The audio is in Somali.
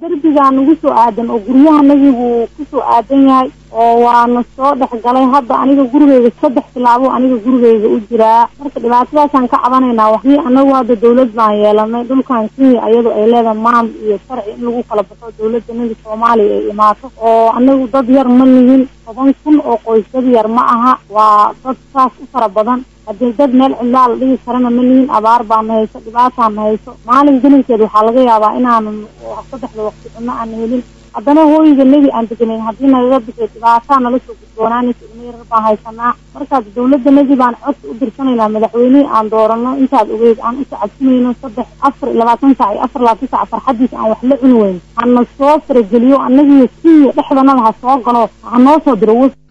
derbigaa nagu soo aadan oo guryahanagii buu kusoo aadan yahay oo waana soo dhex galay hadda aniga gurigeyga saddex tilaabo aniga gurigeyga u jiraa marka dhibaatadaasaan ka cabanaynaa waxii anagu hadda dawlad baan yeelanay dhulkan kenya iyadu ay leedahay maam iyo sharci in lagu kala baxo dawladda naga soomaaliya ay imaato oo anagu dad yar ma nihin toban kun oo qoys dad yar ma aha waa dad saas u fara badan haddii dad meel cidlaa la dhigi karana ma nihin abaar baana hayso dhibaataan hayso maalin gelinkeed waxaa laga yaabaa inaanan saddexda waqti cunno aan helin haddana hooyiga nebi aan deganayn haddii nagaga bixi dhibaataa nala soo gudboonaanaysa ilmo yarar baan haysanaa markaas dawladda nagi baan codsi u dirsanaynaa madaxweynihii aan doorano intaad ogeyd aan u sacabsinayno saddex afar iyo labaatan sac iyo afar labaatan sac farxadiisa aan wax la cuni weyn hana soo farageliyo annagiyo kenya dhexdanada ha soo galo ha noo soo diro